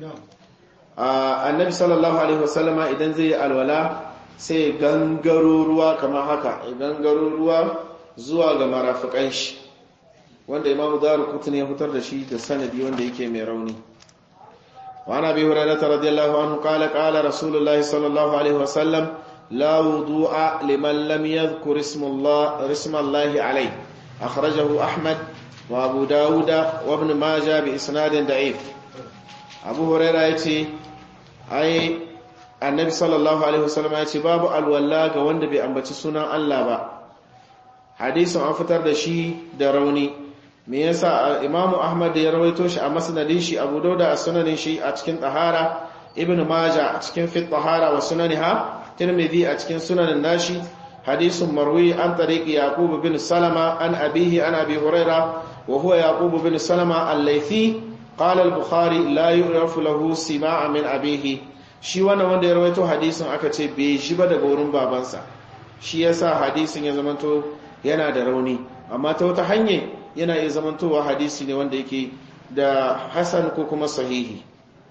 annabi sallallahu alaihi wasallama idan zai alwala sai gangaro ruwa kamar haka gangaro ruwa zuwa ga marafiqan shi wanda imamu dar al-qutni ya fitar da shi da sanadi wanda yake mai rauni وعن ابي هريره رضي الله عنه قال قال رسول الله صلى الله عليه وسلم لا وضوء لمن لم يذكر اسم الله اسم الله عليه اخرجه احمد وابو داود وابن ماجه باسناد ضعيف ابو هريره yace ai annabi sallallahu alaihi wasallam yace babu alwala ga wanda bai ambaci sunan Allah ba hadisin an fitar da shi da rauni me yasa imamu ahmad ya rawaito shi a masnadin shi abu dauda a sunanin shi a cikin tahara ibnu maja a cikin fit tahara wa sunaniha tirmidhi a cikin sunanin nashi hadisun marwi an tariqi yaqub bin salama an abihi an abi huraira wa huwa yaqub bin salama al-laythi qala al-bukhari la yu'rafu lahu sima'a min abihi shi wannan wanda ya rawaito hadisin aka ce bai shi ba daga wurin babansa shi yasa hadisin ya zamanto yana da rauni amma ta wata hanyar yana iya zamantowa hadisi ne wanda yake da hasan ko kuma sahihi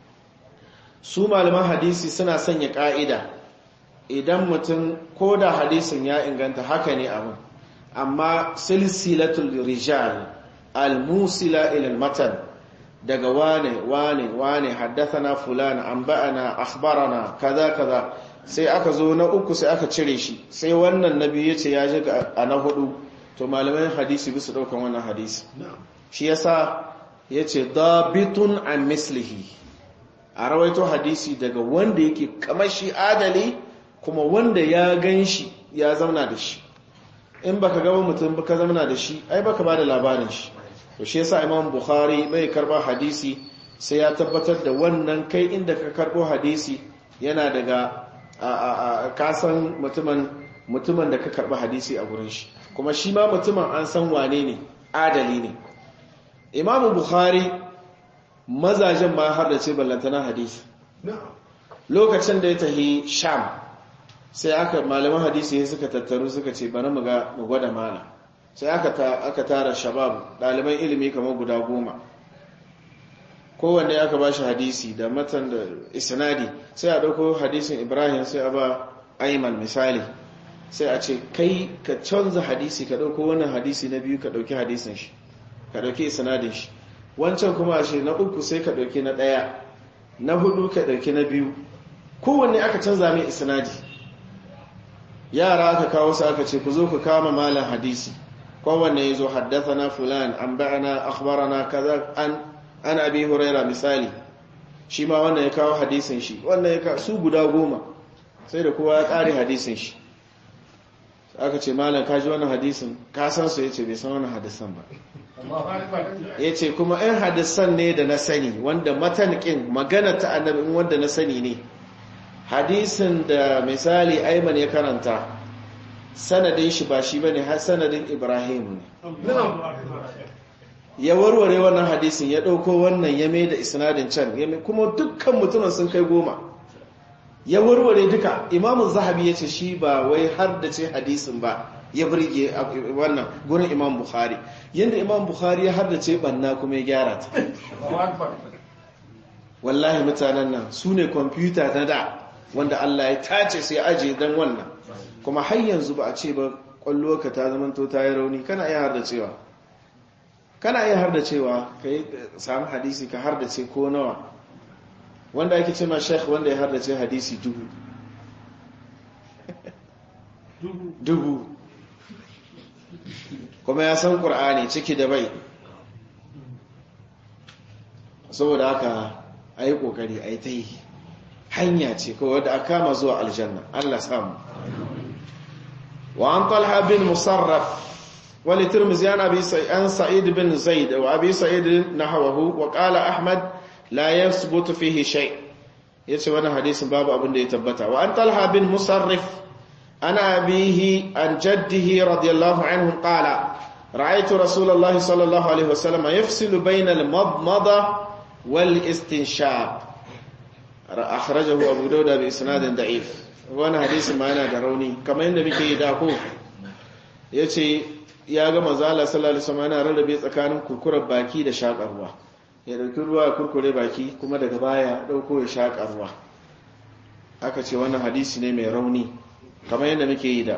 su malaman hadisi suna sanya ka'ida idan mutum ko da hadisin ya inganta haka ne abin amma silsilatul rijal al-musila ila matan daga wane wane wane haddathana fulana anba'ana akhbarana kaza kaza sai aka zo na uku sai aka cire shi sai wannan nabi yace ya ji a na hudu to malaman hadisi bisa daukan wannan hadisi shi yasa yace dabitun an mislihi a rawaito hadisi daga wanda yake kamar shi adali kuma wanda ya ganshi ya zauna da shi in baka gaba mutum baka zauna da shi ai baka bada labarin shi to shi yasa imam bukhari bai karba hadisi sai ya tabbatar da wannan kai inda ka karbo hadisi yana daga kasan mutumin mutumin da ka karba hadisi a gurin shi kuma shi ma mutumin an san wane ne adali ne imamu bukhari mazajen ma har da ce ballantana hadisi lokacin da ya tahi sham sai aka malaman hadisi suka tattaru suka ce bari mu ga mu gwada mana sai aka aka tara shabab ɗaliban ilimi kamar guda goma kowanne aka ba shi hadisi da matan da isnadi sai a ɗauko hadisin ibrahim sai a ba aiman misali sai a ce kai ka canza hadisi ka ɗauko wannan hadisi na biyu ka ɗauki hadisin shi ka ɗauki isnadin shi wancan kuma a na uku sai ka ɗauki na ɗaya na hudu ka ɗauki na biyu kowanne aka canza mai isnadi yara aka kawo su aka ce ku zo ku kama malam hadisi kowanne ya zo haddasa na fulan an ba'ana akhbarana kaza an an abi huraira misali shi ma wannan ya kawo hadisin shi wannan ya kawo su guda goma sai da kowa ya ƙare hadisin shi aka ce malam ka ji wannan hadisin ka san su ya ce bai san wannan hadisan ba ya ce kuma ‘yan hadisan ne da na sani wanda matankin magana ta annabin wanda na sani ne hadisin da misali aiman ya karanta sanadin shi ba shi bane har sanadin Ibrahim ne ya warware wannan hadisin ya dauko wannan ya mai da isnadin can kuma dukkan mutumin sun kai goma ya warware duka imamu zahabi ya ce shi ba wai har da ce hadisin ba ya birge wannan gurin imam bukhari yadda imam bukhari ya har da ce banna kuma ya gyara ta wallahi mutanen nan su ne kwamfuta ta da wanda allah ya tace sai aje don wannan kuma har yanzu ba a ce ba kwallo ka ta zamanto ta yi rauni kana iya har da cewa kana iya har da cewa ka yi samu hadisi ka har da ce ko nawa wanda ake ce ma sheikh wanda ya har da ce hadisi dubu dubu kuma ya san ƙur'ani ciki da bai saboda haka a yi ƙoƙari a yi ta yi hanya ce kawai wadda a kama zuwa aljanna allah samu wa an talha bin musarraf wani turmuzi an sa'id bin zaid wa abi sa'id na hawahu wa ƙala ahmad la yasbutu fihi shay yace wannan hadisin babu abin da ya tabbata wa an talha bin musarrif ana abihi an jaddihi radiyallahu anhu qala ra'aytu rasulullahi sallallahu alaihi wasallam yafsilu bayna al-madmada wal istinshaq akhrajahu abu dawud bi isnadin da'if wannan hadisin ma yana da rauni kamar yadda muke yi da ko yace ya ga manzo Allah sallallahu alaihi wasallam yana rarrabe tsakanin kurkurar baki da shakarwa ya dauki ruwa ya kurkure baki kuma daga baya dauko ya shaƙa ruwa aka ce wannan hadisi ne mai rauni kamar yadda muke yi da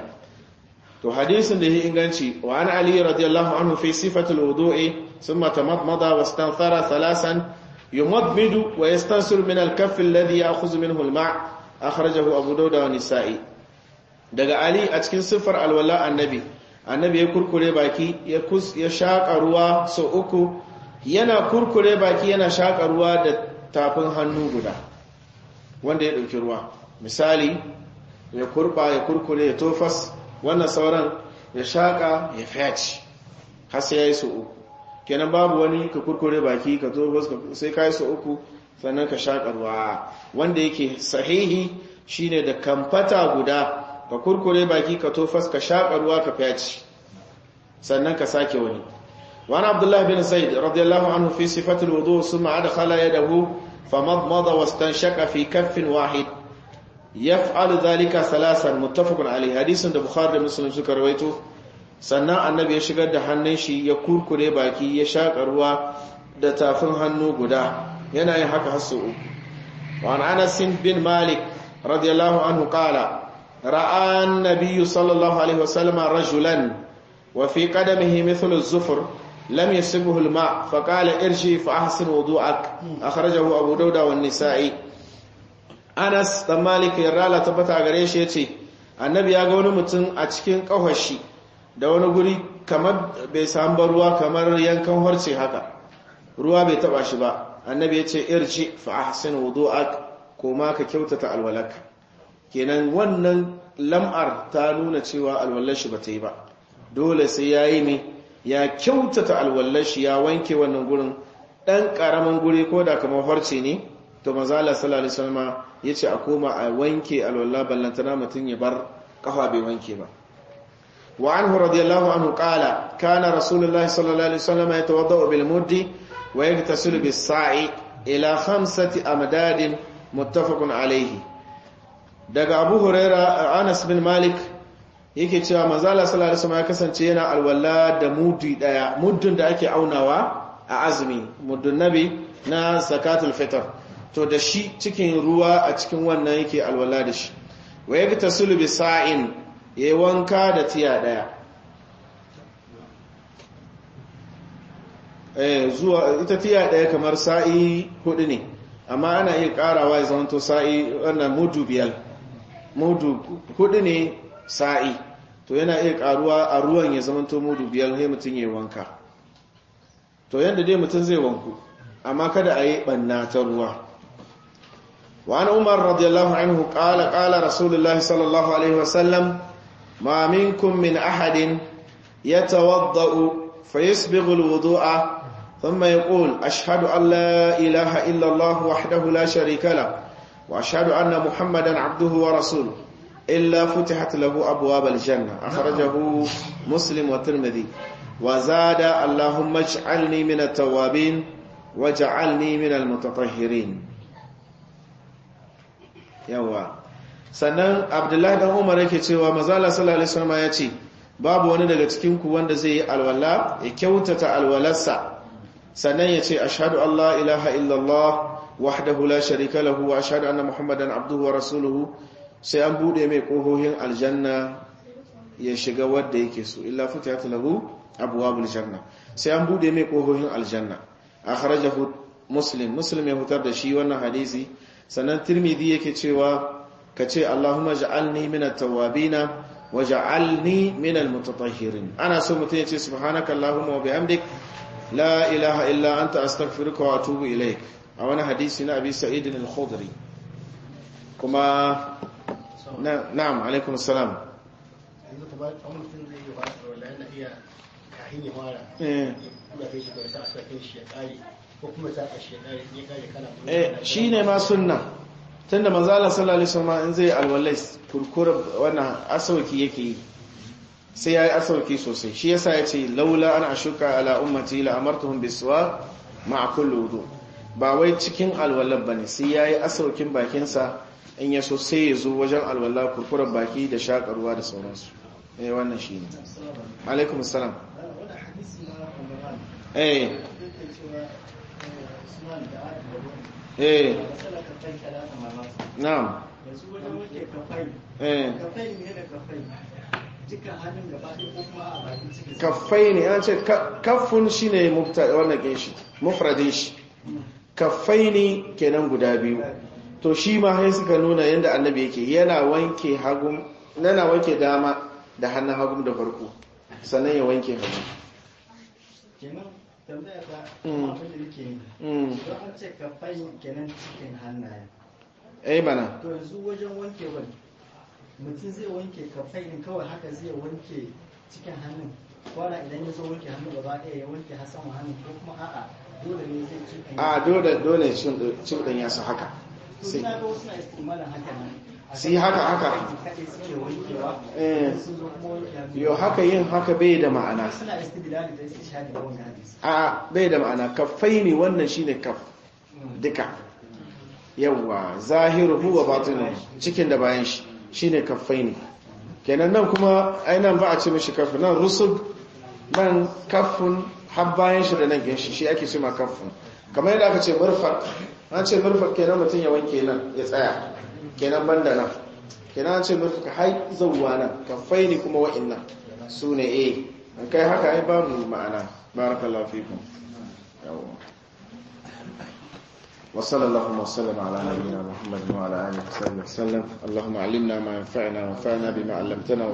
to hadisin da ya inganci wa an ali radiyallahu anhu fi sifatul wudu'i thumma tamadmada wastanthara thalasan yumadmidu wa yastansir min al-kaff alladhi ya'khudhu minhu al-ma' akhrajahu abu dawud wa nisa'i daga ali a cikin sifar alwala annabi annabi ya kurkure baki ya ya shaƙa ruwa sau uku yana kurkure baki yana shaƙa ruwa da tafin hannu guda wanda ya ɗauki ruwa misali ya kurba ya kurkure ya tofas wannan sauran ya shaƙa ya fyaci har sai ya yi sau uku kenan babu wani ka kurkure baki ka tofas sai ka yi sau uku sannan ka shaƙa ruwa wanda yake sahihi shine da kamfata guda ka kurkure baki ka tofas ka shaƙa ruwa ka fyaci sannan ka sake wani وعن عبد الله بن زيد رضي الله عنه في صفة الوضوء ثم أدخل يده فمضمض واستنشق في كف واحد يفعل ذلك ثلاثا متفق عليه حديث ده بخاري مسلم suka rawaito sannan annabi ya shigar da hannun shi ya kurkure baki ya shaka ruwa da tafin hannu guda yana yin haka har sau وعن أنس بن مالك رضي الله عنه قال رأى النبي صلى الله عليه وسلم رجلا وفي قدمه مثل الزفر لم يسبه الماء فقال ارجي فأحسن وضوءك أخرجه أبو داود والنسائي أنس dan Malik yarda la tabbata gare shi yace annabi ya ga wani mutum a cikin kafashi da wani guri kamar bai samu ruwa kamar yankan harce haka ruwa bai taba shi ba annabi yace irji fa ahsin wudu'ak koma ka kyautata alwalak kenan wannan lam'ar ta nuna cewa alwallar shi bata yi ba dole sai yayi ne ya kyautata alwallar shi ya wanke wannan gurin ɗan ƙaramin guri ko da kamar farce ne to mazala sallallahu alaihi wasallam yace a koma a wanke alwallah ballantana mutum ya bar kafa bai wanke ba wa anhu radiyallahu anhu qala kana rasulullahi sallallahu alaihi wasallam yatawaddau bil muddi wa yaghtasilu bis sa'i ila khamsati amdadin muttafaqun alaihi daga abu huraira anas bin malik yake cewa manzala sallallahu alaihi wasallam ya kasance yana alwala da muddi daya muddin da ake aunawa a azumi muddin nabi na zakatul fitr to da shi cikin ruwa a cikin wannan yake alwala da shi wa yagtasilu bi sa'in yayi wanka da tiya daya eh zuwa ita tiya daya kamar sa'i hudu ne amma ana iya karawa ya zama to sa'i wannan mudu biyar mudu hudu ne sa'i to yana iya karuwa a ruwan ya zama to mudu biyar sai mutum ya wanka to yadda dai mutum zai wanku amma kada a yi banna ta ruwa wa an umar radiyallahu anhu qala qala rasulullah sallallahu alaihi wasallam ma minkum min ahadin yatawaddau fayasbighu alwudu'a thumma yaqul ashhadu an la ilaha illa allah wahdahu la sharika lahu wa ashhadu anna muhammadan abduhu wa rasuluhu illa futihat lahu abwabal janna akhrajahu muslim wa tirmidhi wa zada allahumma ij'alni min at-tawwabin waj'alni min al-mutatahhirin yawa sannan abdullahi dan umar yake cewa mazala sallallahu alaihi wasallam ya ce babu wani daga cikin ku wanda zai yi alwala ya kyautata alwalarsa sannan ya ce ashhadu an la ilaha illallah wahdahu la sharika lahu wa ashhadu anna muhammadan abduhu wa rasuluhu sai an bude mai kohohin aljanna ya shiga wanda yake so illa futihat lahu abwabul janna sai an bude mai kohohin aljanna akhrajahu muslim muslim ya hutar da shi wannan hadisi sannan tirmidhi yake cewa kace allahumma ja'alni minat tawwabina waj'alni minal mutatahhirin ana so mutum ya ce subhanaka allahumma wa bihamdik la ilaha illa anta astaghfiruka wa atubu ilaik a wani hadisi na abi sa'id al-khudri kuma na'am alaikum assalam yanzu ta ba a mutum zai yi wata wala yana iya kahin ya fara eh kuma kai shi kawai sa a sakin shi ya kare ko kuma sa a shi ya kare ya kare kana eh shine ma sunna tunda manzo Allah sallallahu alaihi wasallam in zai alwalai kurkura wannan asauki yake yi sai yayi asauki sosai shi yasa yace laula an ashuka ala ummati la amartuhum biswa ma'a kulli wudu ba wai cikin alwalan bane sai yayi asaukin bakin sa in yaso sai ya zo wajen alwala kurkurar baki da shakarwa da sauransu eh wannan shine alaikum assalam wannan hadisi na Umar eh yake cewa Usman da Adam da Ruwan eh masala ka kai kala ta mamaki na'am yanzu wajen wuce kafai eh kafai ne da kafai duka hannun gaba ɗaya ko kuma a bakin cikin sa. kaffai ne an ce kaffun shi ne wannan ke shi mufradin shi kaffai ne kenan guda biyu to shi ma sai suka nuna yadda annabi yake yana wanke hagun yana wanke dama da hannun hagun da farko sannan ya wanke hagu kenan tambaya ta Mm. abin da yake yi mm don an ce kafai kenan cikin hannaye eh mana to yanzu wajen wanke wani mutum zai wanke kafai ne kawai haka zai wanke cikin hannun kwana idan ya zo wanke hannu gaba ɗaya ya wanke har sama hannun ko kuma a'a dole ne zai cikin a dole dole cin ya su haka to sai suna ga wasu na istimalin haka nan Su yi haka, haka. kaɗai suke wankewa Eh. sun zo kuma wanke hannu yau haka yin haka bai da ma'ana suna istidlali da istishhadi da wannan hadisi a bai da ma'ana kaffai ne wannan shine kaf duka yawa zahiru huwa batinu cikin da bayan shi shine kaffai ne kenan nan kuma ainihin ba a ce mishi kafu nan rusub nan kafun har bayan shi da nan ginshi shi ake ce ma kafun kamar yadda aka ce murfak an ce murfak kenan mutum ya wanke nan ya tsaya kenan banda nan kenan an ce murfak hai zauwa nan kaffai ne kuma wa'innan su ne eh an kai haka ai ba mu ma'ana barakallahu fikum yawa وصلى اللهم وسلم على نبينا محمد وعلى اله وصحبه وسلم اللهم علمنا ما ينفعنا وانفعنا بما علمتنا